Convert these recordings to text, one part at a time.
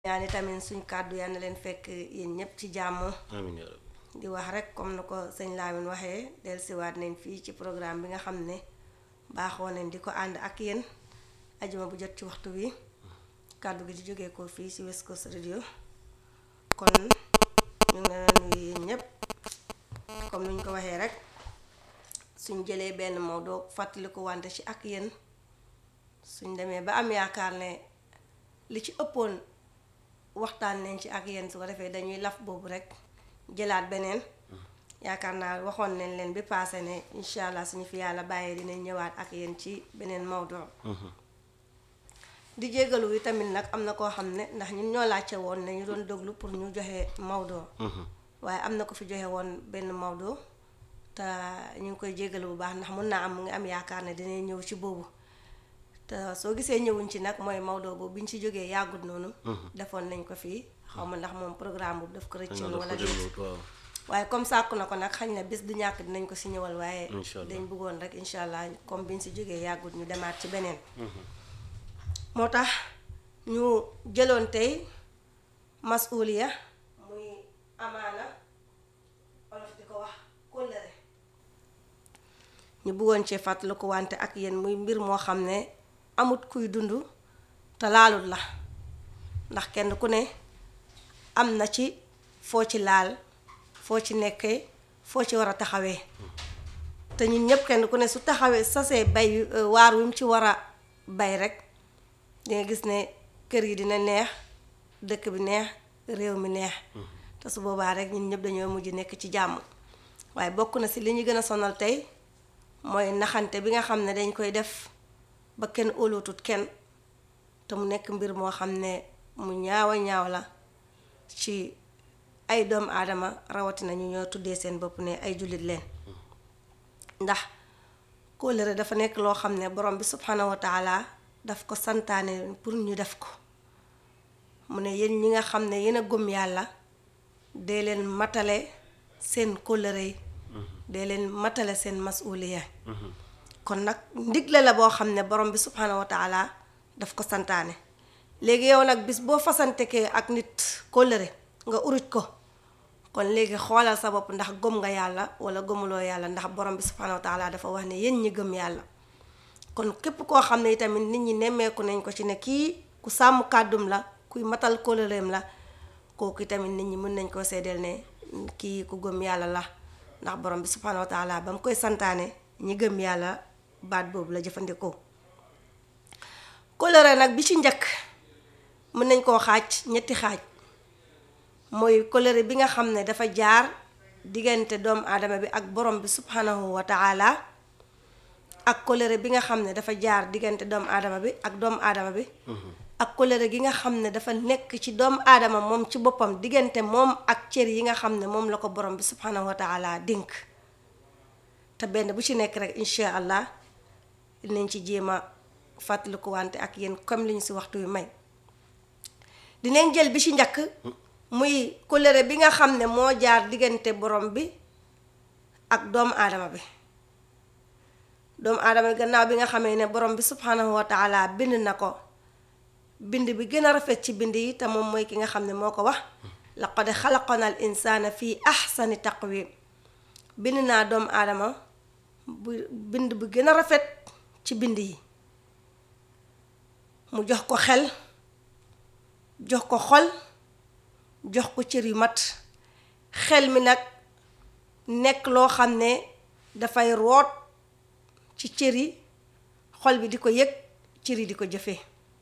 ñaani tamit suñ kàddu yal na leen fekk yéen ñëpp ci jàmm amiin yaa rabbi di wax rek comme na ko sëñ Lamine waxee dellusiwaat nañ fii ci programme bi nga xam ne baaxoo nañ di ko ànd ak yéen ajuma bu jot ci waxtu wi kàddu gi di jógee ko fii ci West Coast Radio kon ñu ngi leen a nuyu yéen ñëpp comme ni ñu ko waxee rek suñ jëlee benn Maodo fàttaliku wante ci ak yéen suñ demee ba am yaakaar ne li ci ëppoon waxtaan nañ ci ak yéen su ko defee dañuy laf boobu rek jëlaat beneen yaakaar naa waxoon nañ leen bi paase ne incha allah suñu fi yàlla bàyyee dinañ ñëwaat ak yéen ci beneen Maodo. di jégalu wi tamit nag am na koo xam ne ndax ñun ñoo laajte woon ne ñu doon déglu pour ñu joxe Maodo. waaye am na ko fi joxe woon benn Maodo te ñu ngi koy jégalu bu baax ndax mun naa am mu ngi am yaakaar ne dinañ ñëw ci boobu. te soo gisee ñëwuñ ci nag mooy Maodo boobu bi ñu ci jógee yàggut noonu. defoon nañ ko fii xaw ma ndax moom programme boobu daf ko rëccoon wala déet waaw waaye comme sàkku na ko nag xañ na bés du ñàkk dinañ ko si ñëwal waaye. Incha allah dañ bëggoon rek incha allah comme biñ si jógee yàggut ñu demaat ci beneen. moo tax ñu jëloon tey masuuliya muy amaana olof di ko wax kóllëre ñu bëggoon cee fàttaliku wante ak yéen muy mbir moo xam ne amut kuy dund te laalut la ndax kenn ku ne am na ci foo ci laal foo ci nekkee foo ci war a taxawee te ñun ñëpp kenn ku ne su taxawee sasee bay waar wi mu ci war a bay rek dinga gis ne kër yi dina neex dëkk bi neex réew mi neex te su boobaa rek ñun ñëpp dañoo mujj nekk ci jàmm waaye bokk na si li ñu gën a sonal tey mooy naxante bi nga xam ne dañ koy def ba kenn óolootut kenn te mu nekk mbir moo xam ne mu ñaawa ñaaw la ci ay doomu aadama rawatina ñu ñoo tuddee seen bopp ne ay jullit leen ndax kóllëre dafa nekk loo xam ne borom bi subhanahu wa taala daf ko santaane pour ñu def ko mu ne yéen ñi nga xam ne yéen a gëm yàlla dee leen matale seen kóllëre yi dee leen matale seen masuuliya kon nag ndigle la boo xam ne borom bi subhanahu wa taala daf ko santaane léegi yow nag bis boo fasantekee ak nit kóllëre nga uruj ko kon léegi xoolal sa bopp ndax gëm nga yàlla wala gëmuloo yàlla ndax borom bi subhanahu wa taala dafa wax ne yéen ñi gëm yàlla kon képp koo xam ne itamit nit ñi nemmeeku nañ ko ci ne kii ku sàmm kàddum la kuy matal kóllëreem la kooku itamit nit ñi mën nañ koo seedeel ne kii ku gëm yàlla la ndax borom bi subhanahu wa taala ba mu koy santaane ñi gëm yàlla baat boobu la jëfandikoo kóllëre nag bi ci njëkk mën nañ koo xaaj ñetti xaaj mooy kóllëre bi nga xam ne dafa jaar diggante doomu aadama bi ak borom bi subhanahu wa taala ak kóllëre bi nga xam ne dafa jaar diggante doomu aadama bi ak doomu aadama bi ak kóllëre gi nga xam ne dafa nekk ci doomu aadama moom ci boppam diggante moom ak cër yi nga xam ne moom la ko borom bi subhanahu wa taala dénk te benn bu ci nekk rek incha allah dinañ ci jéem a fàttaliku wante ak yéen comme li ñu si waxtu wi may dinañ jël bi ci njëkk muy kóllëre bi nga xam ne moo jaar diggante borom bi ak doomu aadama bi doomu aadama bi gannaaw bi nga xamee ne borom bi subhanahu wa taala bind na ko bind bi gën a rafet ci bind yi te moom mooy ki nga xam ne moo ko wax laqad xalaqna al insana fii ahsani taqwim bind naa doomu aadama bu bind bu gën a rafet ci bind yi mu jox ko xel jox ko xol jox ko cër yu mat xel mi nag nekk loo xam ne dafay root ci cër yi xol bi di ko yëg cër yi di ko jëfee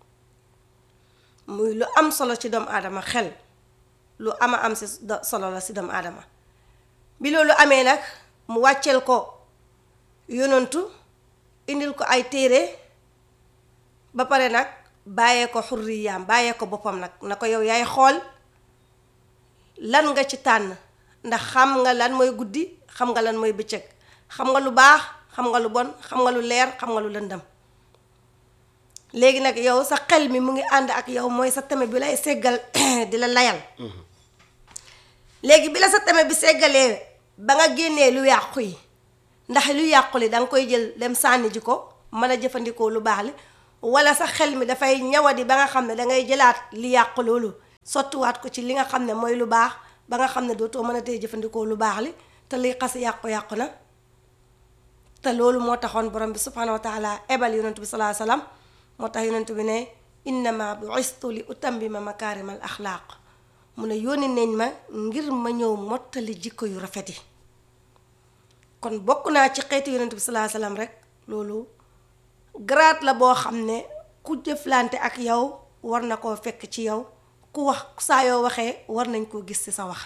muy lu am solo ci doomu aadama xel lu ama am si solo la si doomu aadama bi loolu amee nag mu wàcceel ko yonantu indil ko ay téere ba pare nag bàyyee ko xurriyaam bàyyee ko boppam nag na ko yow yaay xool lan nga ci tànn ndax xam nga lan mooy guddi xam nga lan mooy bëccëg xam nga lu baax xam nga lu bon xam nga lu leer xam nga lu lëndam léegi nag yow sa xel mi mu ngi ànd ak yow mooy sa tame bi lay seggal di la layal léegi bi la sa tame bi seggalee ba nga génnee lu yàqu yi ndax lu yàqu li danga koy jël dem sànni ji ko mën a jëfandikoo lu baax li wala sa xel mi dafay ñawadi ba nga xam ne dangay jëlaat li yàqu loolu sottiwaat ko ci li nga xam ne mooy lu baax ba nga xam ne dootoo mën a tey jëfandikoo lu baax li te liy xas yàqu-yàqu na te loolu moo taxoon borom bi subhanahu wa taala ebal yonent bi salaa salaam moo tax yonent bi ne innama bu'istu li utammima makaarimal axlaaq mu ne yónni nañ ma ngir ma ñëw mottali jikko yu rafet yi kon bokk naa ci xeetu yonent bi salaa salaam rek loolu grade la boo xam ne ku jëflante ak yow war na koo fekk ci yow ku wax saa yoo waxee war nañ koo gis ci sa wax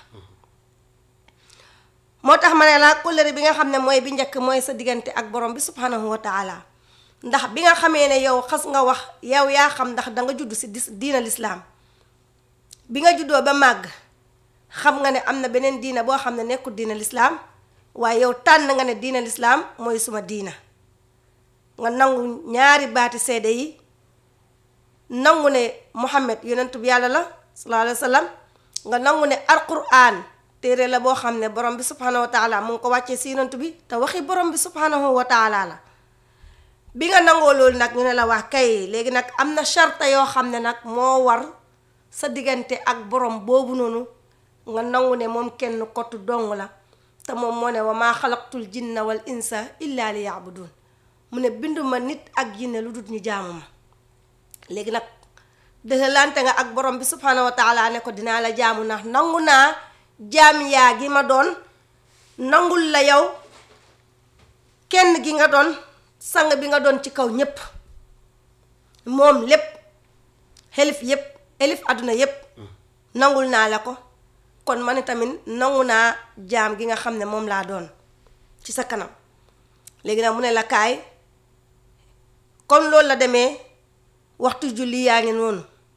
moo tax ma ne la kóllëre bi nga xam ne mooy bi njëkk mooy sa diggante ak borom bi subhanahu wa taala ndax bi nga xamee ne yow xas nga wax yow yaa xam ndax danga judd si diina lislaam bi nga juddoo ba màgg xam nga ne am na beneen diina boo xam ne nekkul diina lislaam waaye yow tànn nga ne diina lislaam mooy suma diina nga nangu ñaari baati seede yi nangu ne Muhammad yonent bi yàlla la sallallahu alayhi wa sallam nga nangu ne alquran téere la boo xam ne borom bi subhanahu wa taala mu ngi ko wàccee si yonent bi te waxi borom bi subhanahu wa taala la bi nga nangoo loolu nag ñu ne la wax kay léegi nag am na charte yoo xam ne nag moo war sa diggante ak borom boobu noonu nga nangu ne moom kenn kottu dong la te moom moo ne wa maa xalaqtul jinna wal insa illa li yaabudun mu ne binduma nit ak jinne lu dul ñu jaamu ma léegi nag dëxalante nga ak borom bi subhanahu wa taala ne ko dinaa la jaamu ndax nangu naa jaam yaa gi ma doon nangul la yow kenn gi nga doon sang bi nga doon ci kaw ñépp moom lépp xelif yépp elif àdduna yépp nangul naa la ko kon man tamit nangu naa jaam gi nga xam ne moom laa doon ci sa kanam léegi nag mu ne la kaay kon loolu la demee waxtu julli yaa ngi noonu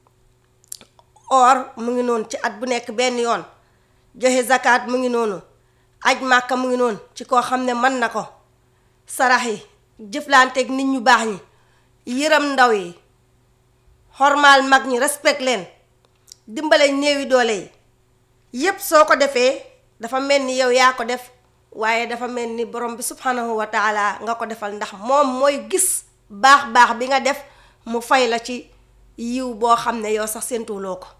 or mu ngi noonu ci at bu nekk benn yoon joxe zakat mu ngi noonu aj màkka mu ngi noonu ci koo xam ne mën na ko sarax yi jëflanteeg nit ñu baax ñi yëram ndaw yi xormaal mag ñi respect leen dimbale néewi doole yi yépp soo ko defee dafa mel ni yow yaa ko def waaye dafa mel ni borom bi subhanahu wa taala nga ko defal ndax moom mooy gis baax baax bi nga def mu fay la ci yiw boo xam ne yow sax séentuwuloo ko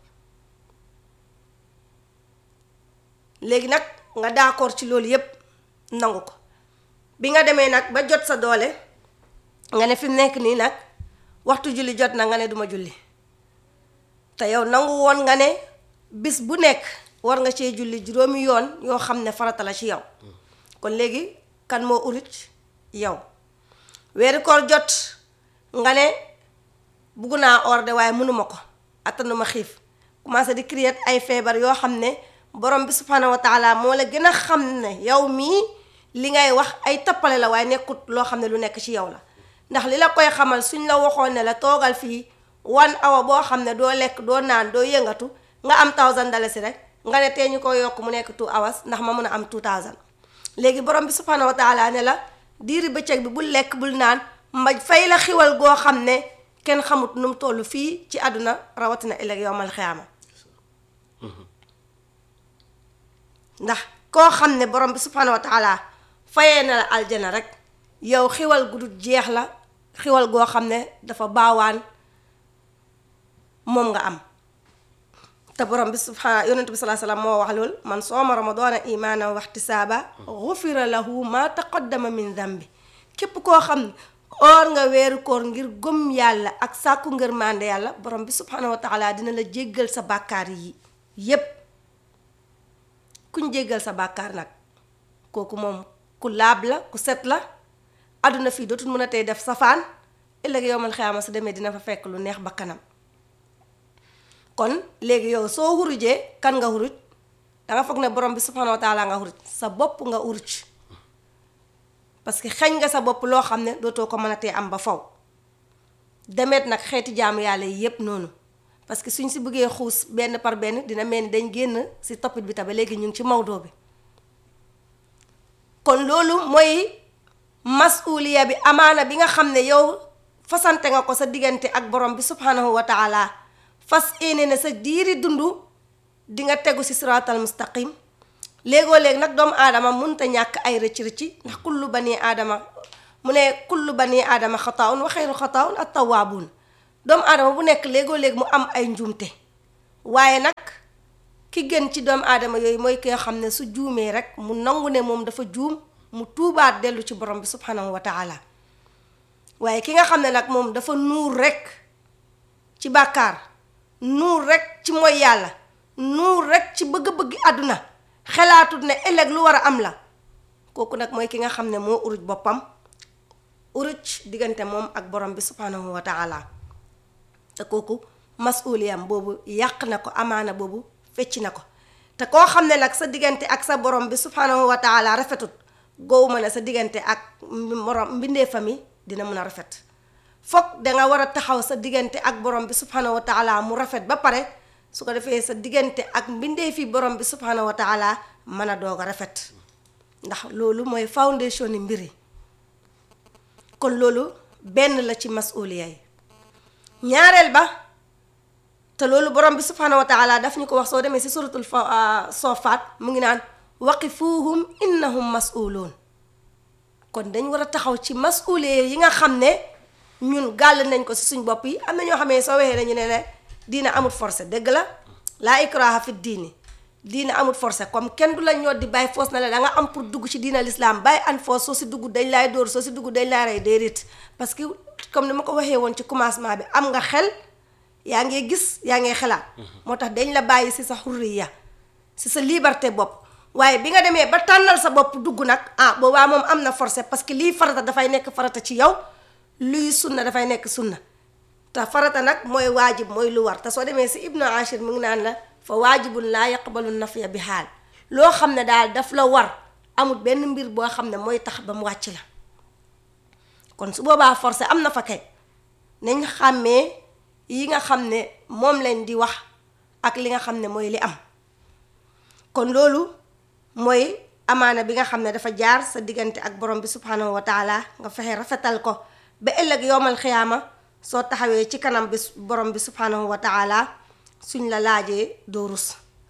léegi nag nga d'accord ci loolu yépp nangu ko bi nga demee nag ba jot sa doole nga ne fi mu nekk nii nag waxtu julli jot na nga ne duma julli te yow nangu woon nga ne bis bu nekk war nga cee julli juróomi yoon yoo xam ne farata la ci yow kon léegi kan moo urit yow weeri koor jot nga ne bugg naa or de waaye mënuma ko attanuma xiif commencé di créer ay feebar yoo xam ne borom bi subhanahu wa taala moo la gën a xam ne yow mii li ngay wax ay tappale la waaye nekkut loo xam ne lu nekk ci yow la ndax li la koy xamal suñ la waxoon ne la toogal fii wan awa boo xam ne doo lekk doo naan doo yëngatu nga am thousand dalasi rek nga ne tey ñu ko yokk mu nekk two hours ndax ma mën a am two thousand léegi borom bi subhanahu wa taala ne la diiri bëccëg bi bul lekk bul naan ma fay la xiwal goo xam ne kenn xamut nu mu toll fii ci àdduna rawatina ëllëg yowmal xiyaama ndax koo xam ne borom bi subhanahu wa taala fayee na la aljana rek yow xiwal gu dul jeex la xiwal goo xam ne dafa baawaan moom nga am te borom bi subhana yonent bi salaa salaam moo wax lool man sooma ramadana imaanan waxtisaaba xufira lahu ma taqaddama min dambi képp koo xam ne or nga weeru koor ngir gëm yàlla ak sàkku ngër mànde yàlla borom bi subhanahu wa taala dina la jéggal sa bàkkaar yi yépp kuñ jéggal sa bàkkaar nag kooku moom ku laab la ku set la àdduna fii dootul mën a tey def safaan ëllëg yowmal xiyaama su demee dina fa fekk lu neex ba kanam kon léegi yow soo xurujee kan nga xuruj danga foog ne borom bi subhanahu wa taala nga xuruj sa bopp nga xuruj parce que xeñ nga sa bopp loo xam ne dootoo ko mën a tee am ba faw demet nag xeeti jaamu yàlla yi yépp noonu parce que suñ si bëggee xuus benn par benn dina mel ni dañ génn si toppit bi tabe léegi ñu ngi ci mawdoo bi kon loolu mooy masuliya bi amaana bi nga xam ne yow fasante nga ko sa diggante ak borom bi subhanahu wa taala fas yéene ne sa diiri dund di nga tegu si siraatal mustaqim léegoo léegi nag doomu aadama munta ñàkk ay rëcc rëcci ndax kullu bani aadama mu ne kullu bani aadama xataawun wa xayru xataawun at tawaabuun doomu aadama bu nekk léegoo léegi mu am ay njuumte waaye nag ki gën ci doomu aadama yooyu mooy ki nga xam ne su juumee rek mu nangu ne moom dafa juum mu tuubaat dellu ci borom bi subhanahu wa taala waaye ki nga xam ne nag moom dafa nuur rek ci bàkkaar nuur rek ci mooy yàlla nuur rek ci bëgg-bëggi àdduna xelaatut ne ëllëg lu war a am la kooku nag mooy ki nga xam ne moo uruj boppam uruj diggante moom ak borom bi subhanahu wa taala te kooku masuliyam boobu yàq na ko amaana boobu fecc na ko te koo xam ne nag sa diggante ak sa borom bi subhanahu wa taala rafetut goowu ma ne sa diggante ak morom mbindee fami dina mun a rafet foog danga war a taxaw sa diggante ak borom bi subhanahu wa taala mu rafet ba pare su ko defee sa diggante ak mbindee fi borom bi subhanahu wa taala mën a doog a rafet ndax loolu mooy foundation ni mbir yi kon loolu benn la ci masuliya yi ñaareel ba te loolu borom bi subhanahu wa taala daf ñu ko wax soo demee si suratul fa soofaat mu ngi naan waqifuhum innahum mas'uluun kon dañ war a taxaw ci masuliya yi nga xam ne ñun gàll nañ ko si suñ bopp yi am na ñoo xamee soo waxee nañu ne ne diina amut forcé dëgg la laa ikraha fi diini diina amut forcé comme kenn du la ñoo di bàyyi foos na la da nga am pour dugg ci diina l'islam bàyyi an foos soo si dugg dañ laay dóor soo si dugg dañ laay rey déedéet parce que comme ni ma ko waxee woon ci commencement bi am nga xel yaa ngee gis yaa ngee xelaat moo tax dañ la bàyyi si sa xurriya si sa liberté bopp waaye bi nga demee ba tànnal sa bopp dugg nag ah boobaa moom am na forcé parce que lii farata dafay nekk farata ci yow luy sunna dafay nekk sunna te farata nag mooy waajib mooy lu war te soo demee si ibnu ashir mu ngi naan la fa waajibun laa yaqbalu nafya bi xaal loo xam ne daal daf la war amul benn mbir boo xam ne mooy tax ba mu wàcc la kon su boobaa forcé am na fa kay nañ xàmmee yi nga xam ne moom leen di wax ak li nga xam ne mooy li am kon loolu mooy amaana bi nga xam ne dafa jaar sa diggante ak borom bi subhanahu wa taala nga fexe rafetal ko ba ëllëg yowmal xiyaama soo taxawee ci kanam bi borom bi subhanahu wa taala suñ la laajee doo rus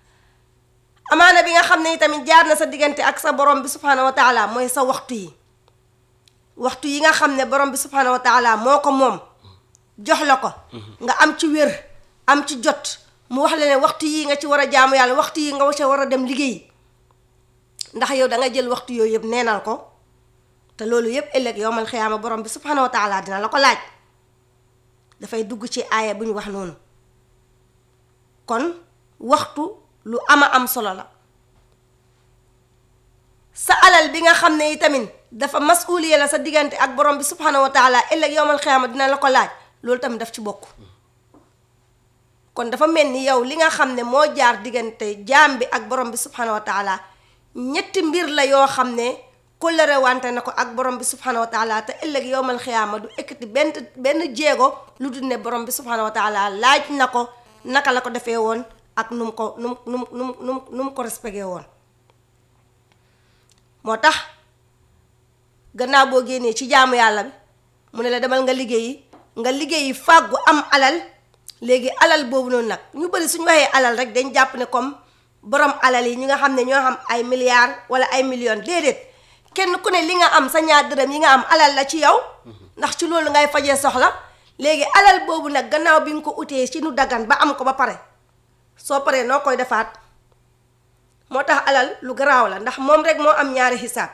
amaana bi nga xam ne tamit jaar na sa diggante ak sa borom bi subhanahu wa taala mooy sa waxtu yi waxtu yi nga xam ne borom bi subhanahu wa taala moo ko moom jox la ko nga am ci wér am ci jot mu wax la ne waxtu yi nga ci war a jaamu yàlla waxtu yi nga ca war a dem liggéey ndax yow da nga jël waxtu yooyu yëpp neenal ko te loolu yëpp ëllëg yowmal xiyaama borom bi subhanahu wa taala dina la ko laaj dafay dugg ci aaya bu ñu wax noonu kon waxtu lu ama am solo la sa alal bi nga xam ne yi tamit dafa masuliya la sa diggante ak borom bi subhanahu wa taala ëllëg yowmal xiyaama dina la ko laaj loolu tamit daf ci bokk kon dafa mel ni yow li nga xam ne moo jaar diggante jaam bi ak borom bi subhanahu wa taala ñetti mbir la yoo xam ne kóllëre wante na ko ak borom bi subhanahu wa taala te ëllëg yowmal xiyaama du ekkati benn benn jéego lu dul ne borom bi subhanahu wa taala laaj na ko naka la ko defee woon ak nu mu ko nu mu nu mu nu mu nu mu ko respecté woon moo tax gannaaw boo génnee ci jaamu yàlla bi mu ne la demal nga liggéeyi nga liggéeyi fàggu am alal léegi alal boobu noonu nag ñu bëri suñu waxee alal rek dañ jàpp ne comme borom alal yi ñi nga xam ne ñoo xam ay milliards wala ay millions déedéet kenn ku ne li nga am sa ñaar dërëm yi nga am alal la ci yow ndax ci loolu ngay fajee soxla léegi alal boobu nag gannaaw bi nga ko utee ci nu daggan ba am ko ba pare soo paree noo koy defaat moo tax alal lu garaaw la ndax moom rek moo am ñaari xisaab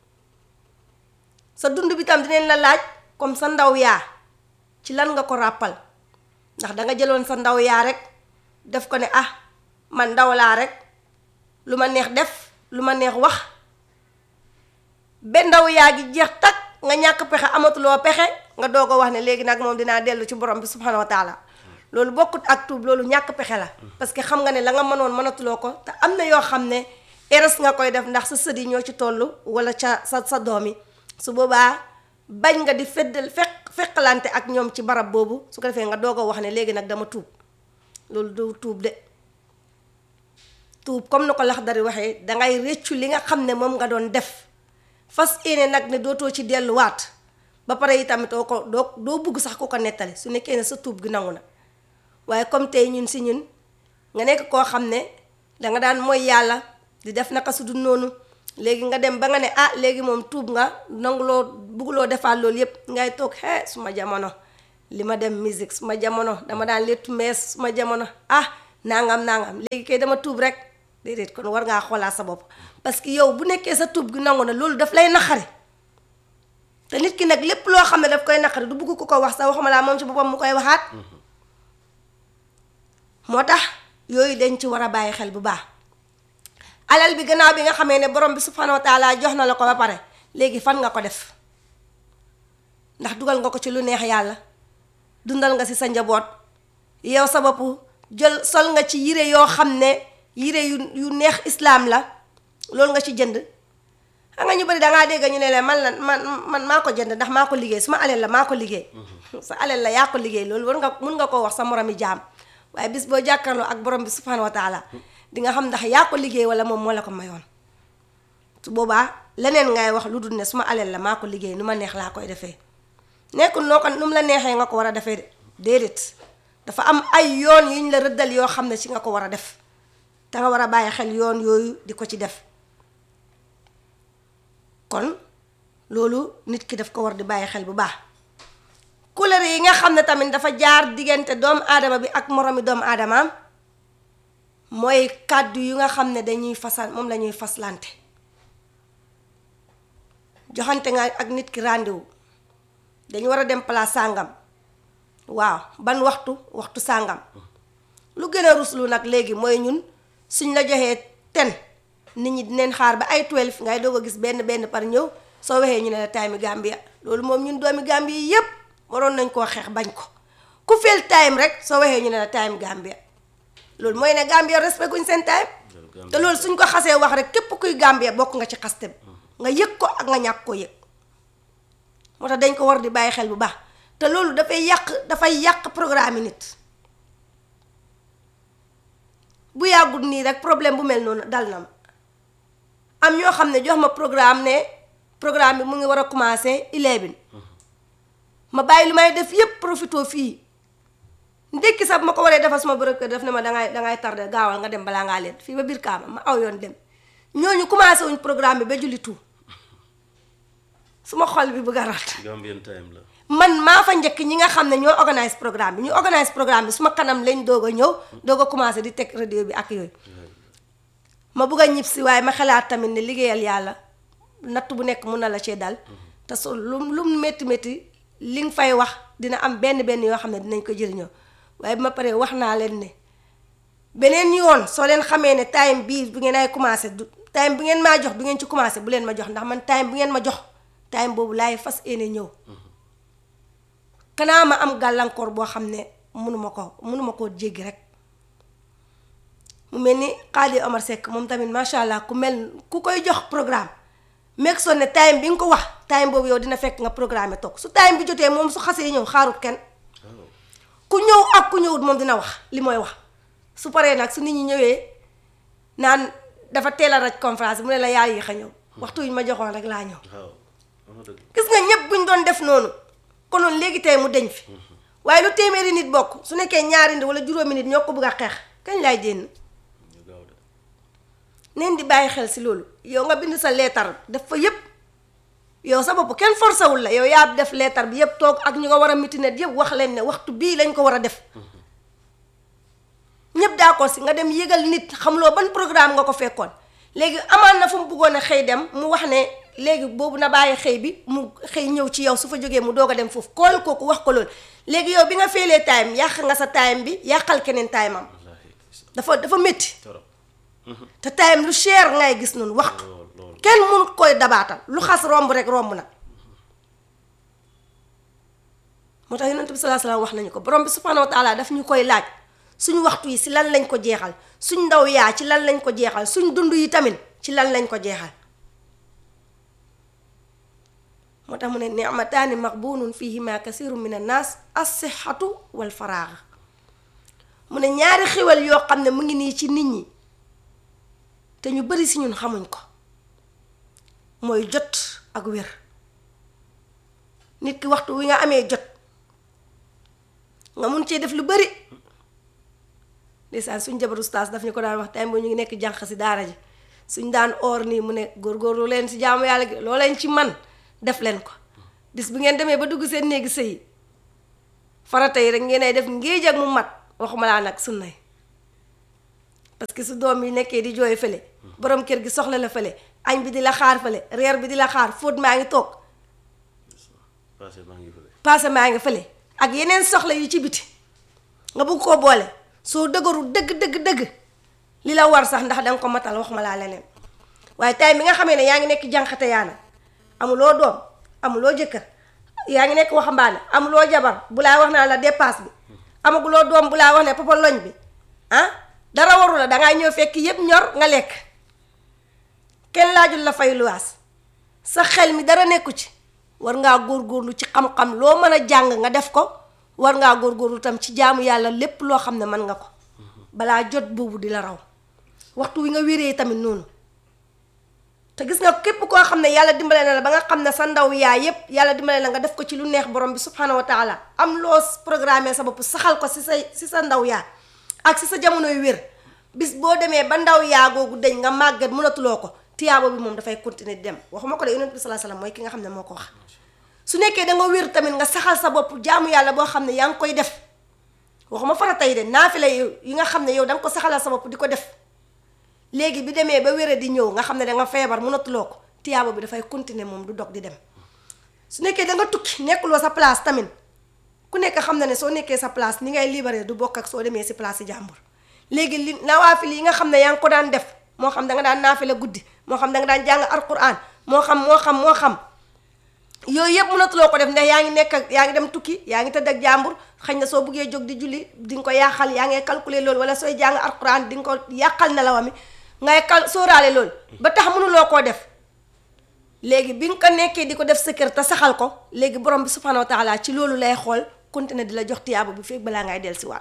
sa dund bi tam dinañ la laaj comme sa ndaw yaa ci lan nga ko ràppal ndax danga jëloon sa ndaw yaa rek def ko ne ah man ndaw laa rek lu ma neex def lu ma neex wax ba ndaw yaa gi jeex tak nga ñàkk pexe amatuloo pexe nga doog a wax ne léegi nag moom dinaa dellu ci borom bi subhanahu wa taala loolu bokkut ak tuub loolu ñàkk pexe la parce que xam nga ne la nga mënoon mënatuloo ko te am na yoo xam ne eres nga koy def ndax sa sët yi ñoo ci toll wala ca sa sa doom yi su boobaa bañ nga di feddal fekk fekkalante ak ñoom ci barab boobu su ko defee nga doog a wax ne léegi nag dama tuub loolu du tuub de tuub comme ni ko lax dari waxee dangay réccu li nga xam ne moom nga doon def fas yéene nag ne dootoo ci delluwaat ba pare itamit doo ko doo doo bugg sax ku ko nettali su nekkee ne sa tuub gi nangu na waaye comme tey ñun si ñun nga nekk koo xam ne danga daan mooy yàlla di def naka su du noonu léegi nga dem ba nga ne ah léegi moom tuub nga nanguloo bugguloo defaat loolu yépp ngay toog xee suma jamono li ma dem musique suma jamono dama daan léttu mees suma jamono ah nangam nangam léegi kay dama tuub rek déedéet kon war ngaa xoolaat sa bopp parce que yow bu nekkee sa tuub gi nangu na loolu daf lay naqari te nit ki nag lépp loo xam ne daf koy naqari du bugg ko ko wax sax waxuma laa moom ci boppam mu koy waxaat moo tax yooyu dañ ci war a bàyyi xel bu baax alal bi gannaaw bi nga xamee ne borom bi subhanahu wa taala jox na la ko ba pare léegi fan nga ko def ndax dugal nga ko ci lu neex yàlla dundal nga si sa njaboot yow sa bopp jël sol nga ci yére yoo xam ne yére yu yu neex islaam la loolu nga ci jënd xam nga ñu bari dangaa dégg ñu ne la man la man man maa ko jënd ndax maa ko liggéey su ma alal la maa ko liggéey sa alal la yaa ko liggéey loolu war nga mun nga koo wax sa moromi jaam waaye bis boo jàkkaarloo ak borom bi subhanahu wa taala di nga xam ndax yaa ko liggéey wala moom moo la ko mayoon su boobaa leneen ngay wax lu dul ne su ma alal la maa ko liggéey nu ma neex laa koy defee nekkul noo ko nu mu la neexee nga ko war a defee de déedéet dafa am ay yoon yuñ la rëddal yoo xam ne ci nga ko war a def te nga war a bàyyi xel yoon yooyu di ko ci def kon loolu nit ki daf ko war di bàyyi xel bu baax couleur yi nga xam ne tamit dafa jaar diggante doomu aadama bi ak moromi doomu aadamaam mooy kàddu yu nga xam ne dañuy fasal moom la ñuy faslante joxante nga ak nit ki rendez-vous dañu war a dem place sàngam waaw ban waxtu waxtu sàngam lu gën a ruslu nag léegi mooy ñun suñ la joxee ten nit ñi dinañ xaar ba ay 12 ngay doog a gis benn benn par ñëw soo waxee ñu ne la time Gambia loolu moom ñun doomi Gambia yi yépp waroon nañ koo xeex bañ ko ku feel time rek soo waxee ñu ne la time Gambia loolu mooy ne Gambia respect guñ seen time te loolu suñ ko xasee wax rek képp kuy Gambia bokk nga ci xaste bi nga yëg ko ak nga ñàkk ko yëg moo tax dañ ko war di bàyyi xel bu baax te loolu dafay yàq dafay yàq programme nit bu yàggul nii rek problème bu mel noonu dal na ma am ñoo xam ne jox ma programme ne programme bi mu ngi war a commencer eleven ma bàyyi lu may def yépp profito fii ndékki sax bu ma ko waree defal suma bërëb kër def ne ma dangay dangay tardé gaawal nga dem balaa ngaa leen fii ba biir kaama ma aw yoon dem ñooñu commencé wuñ programme bi ba julli tout suma xol bi bëgg a rat Gambian time la. man maa fa njëkk ñi nga xam ne ñoo organise programme bi ñu organise programme bi suma kanam lañ doog a ñëw doog a commencé di teg radio bi ak yooyu ma bëgg a ñib si waaye ma xalaat tamit ne liggéeyal yàlla natt bu nekk mun na la cee dal te so lu lu métti métti li nga fay wax dina am benn benn yoo xam ne dinañ ko jëriñoo waaye bi ma paree wax naa leen ne beneen yoon soo leen xamee ne time bii bu ngeen ay commencé du time bu ngeen maa jox du ngeen ci commencé bu leen ma jox ndax man time bu ngeen ma jox time boobu laay fas yéene ñëw kanaa ma am gàllankoor boo xam ne mënuma ko mënuma koo jéggi rek mu mel ni Xaadi Omar Seck moom tamit macha allah ku mel ku koy jox programme meeg soo ne time bi nga ko wax time boobu yow dina fekk nga programme toog su time bi jotee moom su xasee ñëw xaarut kenn ku ñëw ak ku ñëwut moom dina wax li mooy wax su paree nag su nit ñi ñëwee naan dafa teel a raj conférence mu ne la yaa yéex a ñëw waxtu wi ma joxoon rek laa ñëw waaw wax nga dëgg. gis nga ñëpp buñ doon def noonu konoon léegi tey mu deñ fi waaye lu téeméeri nit bokk su nekkee ñaari nit wala juróomi nit ñoo ko bëgg a xeex kañ laay jénn ñu gaaw de. neen di bàyyi xel si loolu yow nga bind sa leetar def fa yépp yow sa bopp kenn forcé wul la yow yaa def leetar bi yépp toog ak ñu nga war a mitinet yépp wax leen ne waxtu bii lañ ko war a def ñëpp d'accord si nga dem yëgal nit xamuloo ban programme nga ko fekkoon léegi amaan na fu mu bëggoon a xëy dem mu wax ne léegi boobu na bàyyi xëy bi mu xëy ñëw ci yow su fa jógee mu doog a dem foofu kool kooku wax ko loolu léegi yow bi nga feelee time yàq nga sa time bi yàqal keneen time am wallaahi dafa dafa métti torop. te time lu cher ngay gis noonu waxtu lool lool. kenn mun koy dabaatal lu xas romb rek romb na moo tax yonent bi salaa salaam wax nañu ko borom bi subhanahu wa taala daf ñu koy laaj suñu waxtu yi si lan lañ ko jeexal suñ ndaw yaa ci lan lañ ko jeexal suñ dund yi tamit ci lan lañ ko jeexal moo tax mu ne nicmataani maqbunun fihima kasiru min annaas assihatu wal faraaga mu ne ñaari xéwal yoo xam ne mu ngi nii ci nit ñi te ñu bari si ñun xamuñ ko mooy jot ak wér nit ki waxtu wi nga amee jot nga mun cee def lu bari ndeysaan suñ jabaru ustaas daf ñu ko daan wax time boo ñu ngi nekk jànq si daara ji suñ daan oor nii mu ne góorgóorlu leen si jaamu yàlla gi loo leen ci man def leen ko bis bu ngeen demee ba dugg seen néegi sëy farata yi rek ngeen ay def ngéej ak mu mat waxuma laa nag sunna yi parce que su doom yi nekkee di jooy fële borom kër gi soxla la fële añ bi di la xaar fële reer bi di la xaar fóot maa ngi toog passé maa ngi fële paase maa ngi fële ak yeneen soxla yu ci biti nga bëgg koo boole soo dëgëru dëgg dëgg dëgg li la war sax ndax danga ko matal waxuma laa leneen waaye tay mi nga xamee ne yaa ngi nekk jànqate yaana amuloo doom amuloo jëkkër yaa ngi nekk waxambaane amuloo jabar bu laa wax naa la dépasse bi amaguloo doom bu laa wax ne papa loñ bi ah dara waru la dangay ñëw fekk yépp ñor nga lekk kenn laajul la fay luwaas sa xel mi dara nekku ci war ngaa góorgóorlu ci xam-xam loo mën a jàng nga def ko war ngaa góorgóorlu tam ci jaamu yàlla lépp loo xam ne mën nga ko balaa jot boobu di la raw waxtu wi nga wéree tamit noonu te gis nga képp koo xam ne yàlla dimbale na la ba nga xam ne sa ndaw yaay yépp yàlla dimbale na nga def ko ci lu neex borom bi subhanahu wa taala am loo programmé sa bopp saxal ko si sa si sa ndaw yaa ak si sa jamonoy wér bis boo demee ba ndaw yaa googu dañ nga màggat mënatuloo ko tiyaabo bi moom dafay continuer di dem waxuma ko de yonent bi salaa salaam mooy ki nga xam ne moo ko wax su nekkee da nga wér tamit nga saxal sa bopp jaamu yàlla boo xam ne yaa ngi koy def waxuma fara tey de naafila yi nga xam ne yow da nga ko saxalal sa bopp di ko def léegi bi demee ba wére di ñëw nga xam ne da nga feebar mënatuloo ko tiyaabo bi dafay continuer moom du dog di dem su nekkee da nga tukki nekkuloo sa place tamit ku nekk xam na ne soo nekkee sa place ni ngay libéré du bokk ak soo demee si place yi jàmbur léegi li nawaafil yi nga xam ne yaa ngi ko daan def moo xam da nga daan naafila guddi moo xam da nga daan jàng alquran moo xam moo xam moo xam yooyu yëpp mënatuloo ko def ndax yaa ngi nekk ak yaa ngi dem tukki yaa ngi tëdd ak jàmbur xëy na soo buggee jóg di julli di nga ko yàqal yaa ngay calculer loolu wala sooy jàng alquran di nga ko yàqal nelawa mi ngay kal sóoraale loolu ba tax mënuloo koo def léegi bi nga ko nekkee di ko def sa kër te saxal ko léegi borom bi subhanahu wa taala ci loolu lay xool continuer di la jox tiyaaba bi fekk balaa ngay dellusiwaat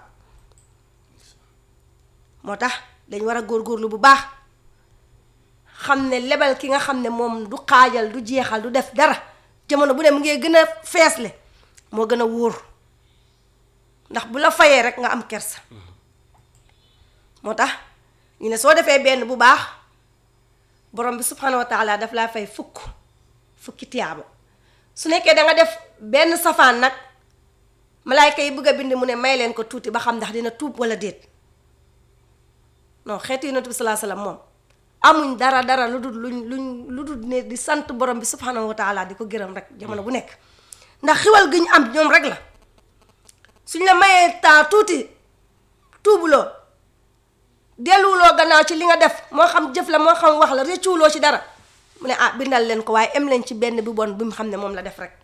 moo tax dañ war a góorgóorlu bu baax xam ne lebal ki nga xam ne moom du xaajal du jeexal du def dara jamono bu ne mu ngi gën a feesle moo gën a wóor ndax bu la fayee rek nga am kersa moo tax ñu ne soo defee benn bu baax borom bi subhanahu wa taala daf laa fay fukk fukki tiyaaba su nekkee da nga def benn safaan nag malaayka yi bëgg a bind mu ne may leen ko tuuti ba xam ndax dina tuub wala déet non xeetu yonent bi salaa salaam moom amuñ dara dara lu dul luñ luñ lu dul ne di sant borom bi subhanahu wa taala di ko gërëm rek jamono bu nekk ndax xiwal gi ñu am ñoom rek la suñ la mayee temps tuuti tuubuloo delluwuloo gannaaw ci li nga def moo xam jëf la moo xam wax la réccuwuloo ci dara mu ne ah bindal leen ko waaye em leen ci benn bi bon bi mu xam ne moom la def rek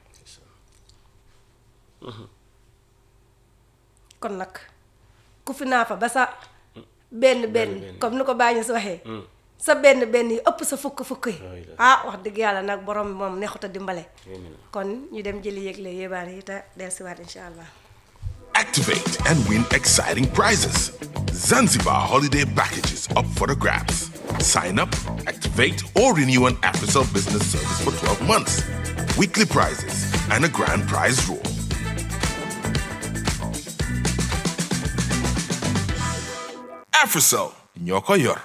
kon nag ku fi naa fa ba sa benn benn comme ni ko bàyyi si waxee sa benn benn yi ëpp sa fukk fukk yi ah wax dëgg yàlla nag borom bi moom neexut a dimbale kon ñu dem jëli yëgle yébaane yi te dellusiwaat incha allah Activate and win exciting prizes. Zanzibar holiday packages up for the grabs. Sign up, activate, or renew an AfriCell business service for 12 months. Weekly prizes and a grand prize draw. AfriCell, Nyoko Yor.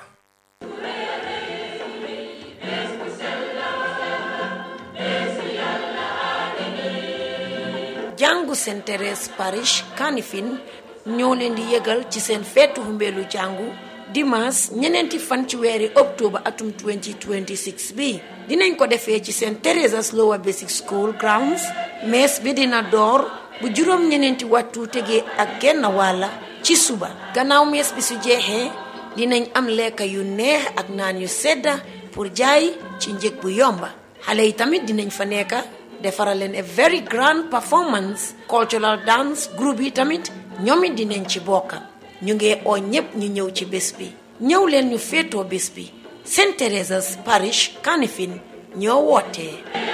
jàngu Saint Thérèse Parish Kanifing ñoo leen di yëgal ci seen feetu humbeelu jàngu dimanche ñeneenti fan ci weeri octobre atum 2026 bi dinañ ko defee ci Saint Theresa's Lower Basic School grounds mees bi dina door bu juróom ñeneenti waxtu tegee ak genn wàlla ci suba gannaaw mees bi su jeexee dinañ am lekka yu neex ak naan yu sedda pour jaay ci njëg bu yomba xale yi tamit dinañ fa nekka defaral leen a very grand performance cultural dance group yi tamit ñoom it dinañ ci bokka ñu ngi oo ñépp ñu ñëw ci bés bi ñëw leen ñu féetoo bés bi Saint Teresa's Parish Kanifing ñoo wootee